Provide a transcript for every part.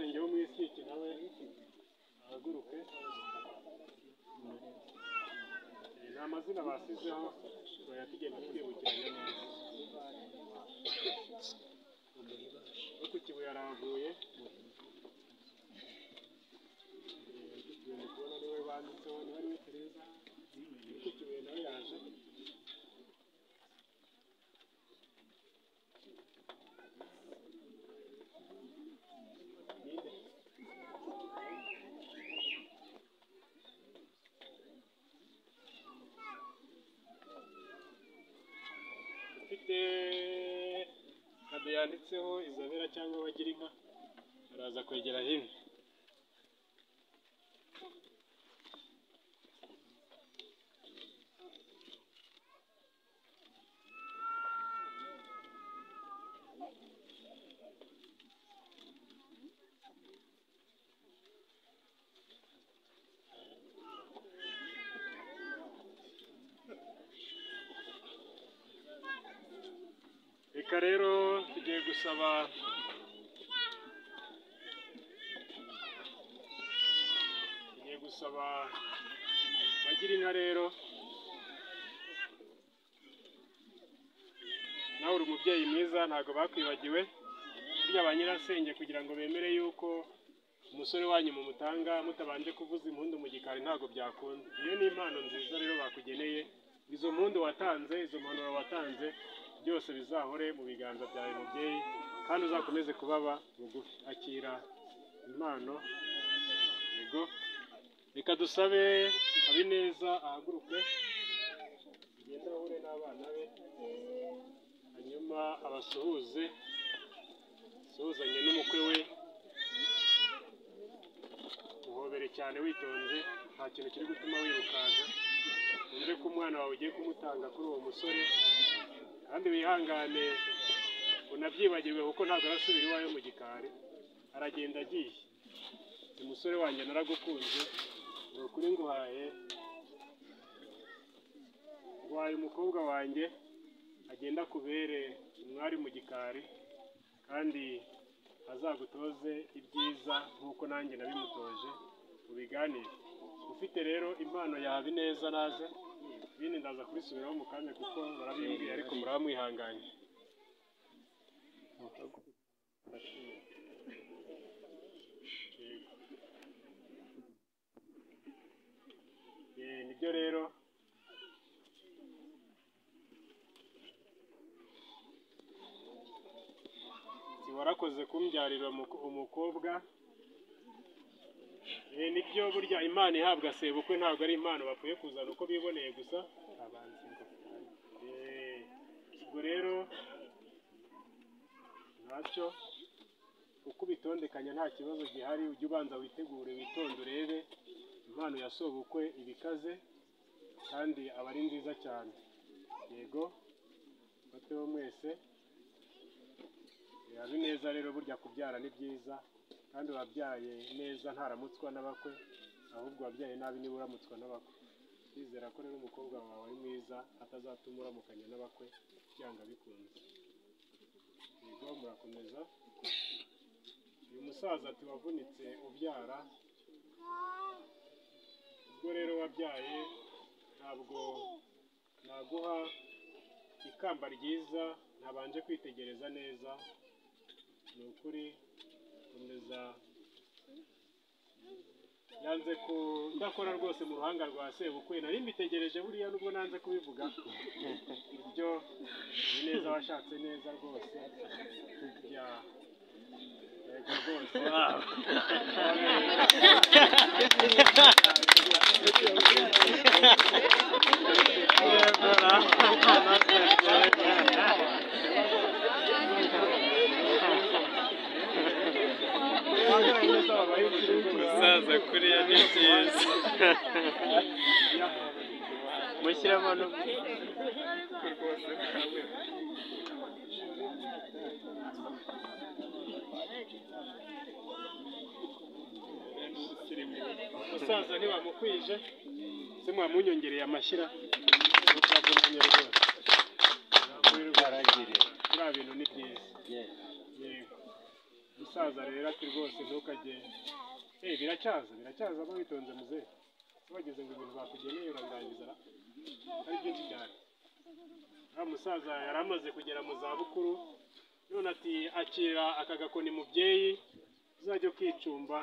ibishyushye nawe ahaguruke ni amazina basizeho turaya tugenda twibukiranya neza no ku kibuye arahaguye tugenda kubona ari we banditseho niba ari we tereza no ku kibuye nawe yaje ninde ufite kado yanditseho izabera cyangwa bagira inka araza kwegera hino reka rero tugiye gusaba tugiye gusaba bagira inka rero nawe uri umubyeyi mwiza ntabwo bakwibagiwe burya ba nyirasenge kugira ngo bemere yuko umusore wanyu mumutanga mutabanje kuvuza impundu mu gikari ntabwo byakunda iyo ni impano nziza rero bakugeneye izo mpundu watanze izo mpanuro watanze byose bizahore mu biganza byawe mubyeyi kandi uzakomeze kubaba bugufi akira impano yego reka dusabe abineza ahaguruke agende ahure n'abana be hanyuma abasuhuze asuhuzanye n'umukwe we muhobere cyane witonze nta kintu kiri gutuma wirukanka wumve ko umwana wawe ugiye kumutanga kuri uwo musore kandi wihangane unabyibagirwe kuko ntabwo arasubira iwawe mu gikari aragenda agiye uyu musore wanjye naragukunze ni ukuri nguhaye nguhaye umukobwa wanjye agenda akubere umwari mu gikari kandi azagutoze ibyiza nk'uko nanjye nabimutoje ubiganire ufite rero impano yawe neza naze bindi ndaza kubisubiraho mu kanya kuko barabimbwiye ariko muraba mwihanganye Eh, nibyo rero warakoze kumbyarira umuko- umukobwa Eh, nibyo burya impano ihabwa sebukwe ntabwo ari impano bakwiye kuzana uko biboneye gusa Eh, ubwo rero ntacyo uko ubitondekanya nta kibazo gihari ujye ubanza witegure witonde urebe impano ya sobukwe iba ikaze kandi aba ari nziza cyane yego bateho mwese biba neza rero burya kubyara ni byiza kandi wabyaye neza ntaramutswa n'abakwe ahubwo wabyaye nabi niba uramutswa n'abakwe kwizera ko rero umukobwa wawe ari mwiza atazatuma uramukanya n'abakwe byanga bikunze yego murakomeza uyu musaza ati wavunitse ubyara ubwo rero wabyaye ntabwo naguha ikamba ryiza ntabanje kwitegereza neza ni ukuri komeza yanze ko ndakora rwose mu ruhanga rwa sebukwe nari mbitegereje buriya nubwo nanze kubivuga ibyo ni neza washatse neza rwose bya yego rwose Umusaza kuriya ni byiza. Mushyiramo no umusaza ntibamukwije se mwamunyongereye amashyira mukavunanye rwose muravurirwa. biriya bintu ni byiza yego umusaza rero ati rwose ntukajye eh biracyaza biracyaza aho witonze muze bageze ngo ibintu bakugeneye urabirangiza ra ari byinshi cyane wa musaza yari amaze kugera mu za bukuru none ati akira aka gakoni mubyeyi uzajya ukicumba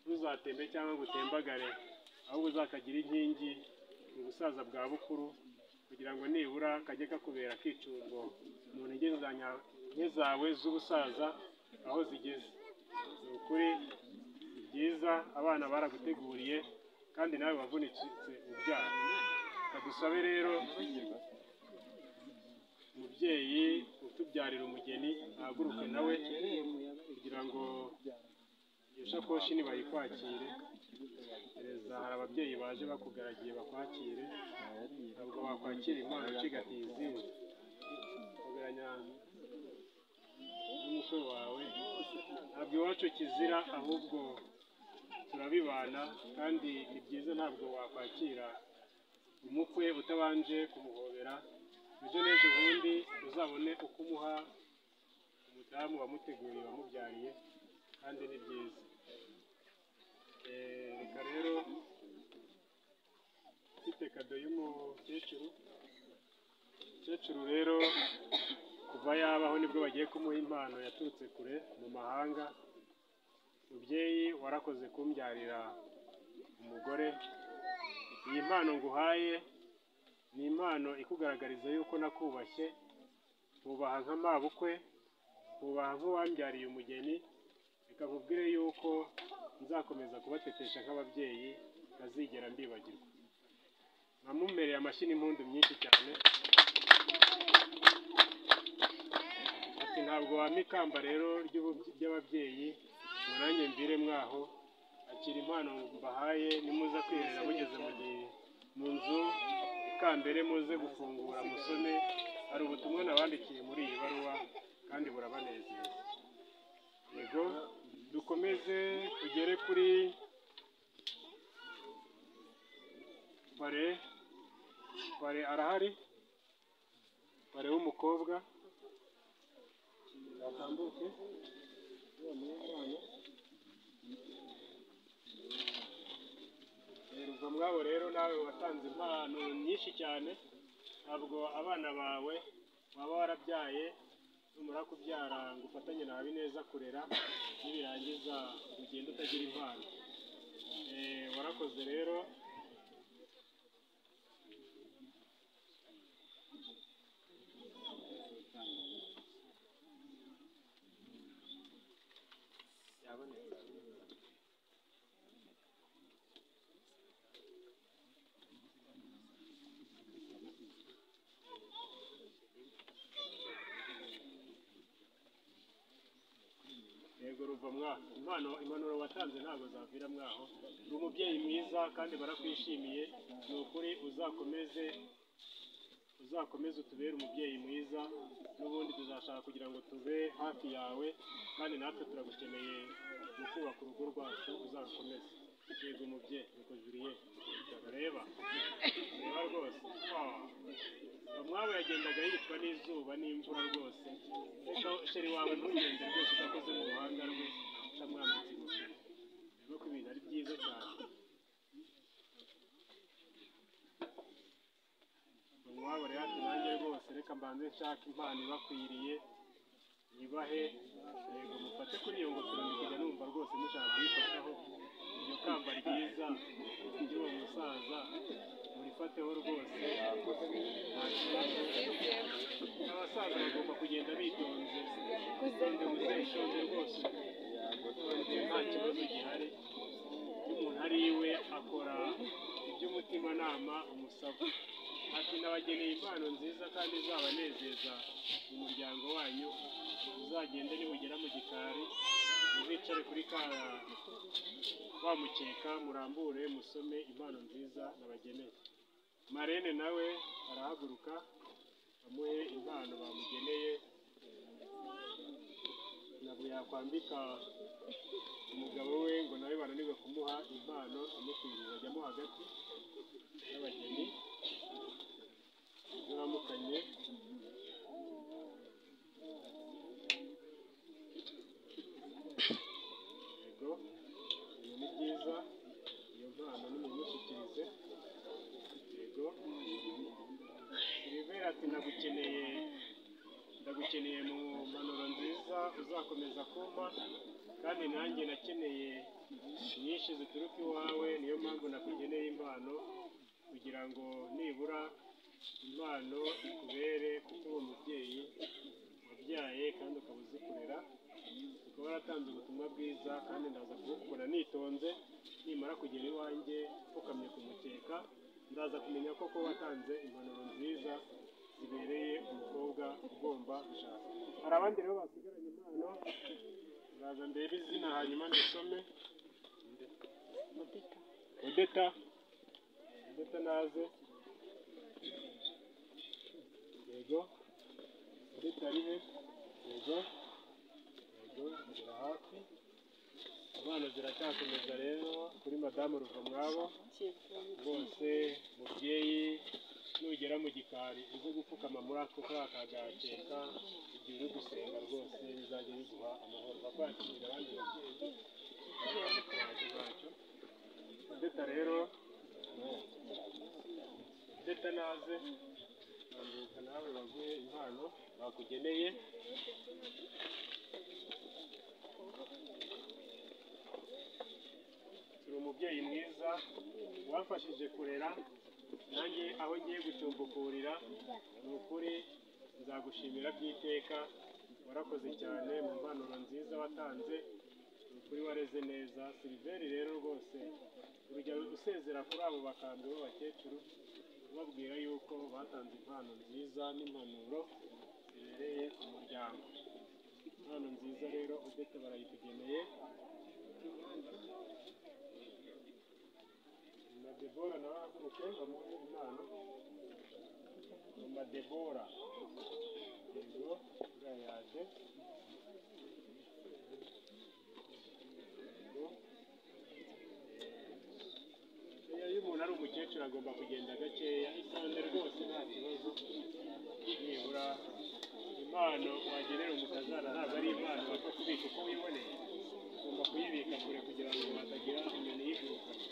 ntuzatembe cyangwa ngo utembagare ahubwo uzakagire inkingi mu busaza bwa bukuru kugira ngo nibura kajye kakubera akicungo mu ntege za nya- nke zawe z'ubusaza aho zigeze ni ukuri ni byiza abana baraguteguriye kandi nawe wavunitse ubyara reka dusabe rero umubyeyi utubyarira umugeni ahaguruke nawe kugira ngo iyo sakoshi nibayikwakire gereza hari ababyeyi baje bakugaragiye bakwakire ntabwo wakwakira impano ucigatiye izindi kugaranya n'umutwe wawe ntabwo iwacu kizira ahubwo turabibana kandi ni byiza ntabwo wakwakira umukwe utabanje kumuhobera ejo n'ejo bundi uzabone uko umuha umudamu wamuteguriye wamubyariye kandi ni byiza Eh, reka rero mfite kado y'umukecuru umukecuru rero kuva yabaho nibwo bagiye kumuha impano yaturutse kure mu mahanga mubyeyi warakoze kumbyarira umugore iyi mpano nguhaye ni impano ikugaragariza yuko nakubashye nkubaha nka mabukwe nkubaha nk'uwambyariye umugeni reka nkubwire yuko nzakomeza kubatetesha nk'ababyeyi ntazigera mbibagirwa namumereye amashyi n'impundu myinshi cyane ati ntabwo wampa ikamba rero ry'ubu- ry'ababyeyi ngo nanjye mvire mwaho akira impano mbahaye nimuza kwihera mugeze mu gihe mu nzu ikambere muze gufungura musome hari ubutumwa nabandikiye muri iyi baruwa kandi burabanezeza yego dukomeze tugere kuri pare pare arahari pare w'umukobwa yatambuke Ruva mwabo rero nawe watanze impano nyinshi cyane ntabwo abana bawe waba warabyaye numara kubyara ngo ufatanye na Habineza kurera nibirangiza ugenda utagira impano Eh, warakoze rero yego ruva mwaho impano impanuro watanze ntabwo zavira mwaho uri umubyeyi mwiza kandi barakwishimiye ni ukuri uzakomeze uzakomeze utubere umubyeyi mwiza n'ubundi tuzashaka kugira ngo tube hafi yawe kandi natwe turagukeneye mu kubaka urugo rwacu uzarukomeze yego umubyeyi nuko juriye reba reba rwose Ah. Umwabo yagendaga yicwa n'izuba n'imvura rwose ariko sheri wawe ntugende rwose udakoze mu ruhanga rwe utamwambitse ingofero rero ko ibintu ari byiza cyane umwabo rero ati nanjye rwose reka mbanze nshaka impano ibakwiriye ibahe yego mufate kuri iyo ngofero ndikujya numva rwose mushaka kuyifataho iryo kamba ryiza ry'uwo musaza murifateho rwose abasaza bagomba kugenda bitonze bitonde muzeshonje rwose nta kibazo gihari iyo umuntu ari iwe akora iby'umutimanama umusaba ati nabageneye impano nziza kandi zabanezeza mu muryango wanyu muzagende nibugera mu gikari muzicare kuri ka wa mukeka murambure musome impano nziza nabageneye marene nawe arahaguruka bamuhe impano bamugeneye ntabwo yakwambika umugabo we ngo nawe bananirwe kumuha impano amukwiriye ajyamo hagati y'abageni baramukanye akomeza kumpa kandi nanjye nakeneye nyinshi zituruka iwawe niyo mpamvu nakugeneye impano kugira ngo nibura impano ikubere kuko uri umubyeyi wabyaye kandi ukaba uzi kurera ukaba waratanze ubutumwa bwiza kandi ndaza kubukora nitonze nimara kugera iwanjye upfukamye ku mukeka ndaza kumenya ko kuba watanze impanuro nziza zibereye umukobwa ugomba gushaka hari abandi rero basigaranye impano ndaza ndebe izina hanyuma ndisome odeta odeta naze yego odeta arihe yego yego zira hafi impano ziracyakomeza rero kuri madamu ruvamwabo bose mubyeyi nugera mu gikari uze gupfukama muri ako kariya kagakeka igihe uri gusenga rwose bizajya biguha amahoro bakwakirira abandi babyeyi ntacyo ntacyo ndeta rero ndeta naze ntambuka nawe baguhe impano bakugeneye turi umubyeyi mwiza wamfashije kurera nanjye aho ngiye gucumbukurira ni ukuri nzagushimira by'iteka warakoze cyane mu mpanuro nziza watanze ni ukuri wareze neza siliveri rero rwose urujya usezera kuri abo bakambwe b'abakecuru ubabwira yuko batanze impano nziza n'impanuro zibereye umuryango impano nziza rero udete barayitugeneye madebora nawe ahaguruke bamuhe impano ni madebora yego uriya yaje Yego. Eh, iyo umuntu ari umukecuru agomba kugenda gakeya itonde rwose nta kibazo nibura impano wagenera umukazana ntabwo ari impano wapfa kubika uko wiboneye ugomba kuyibika kure kugira ngo hatagira inyoni yigurukana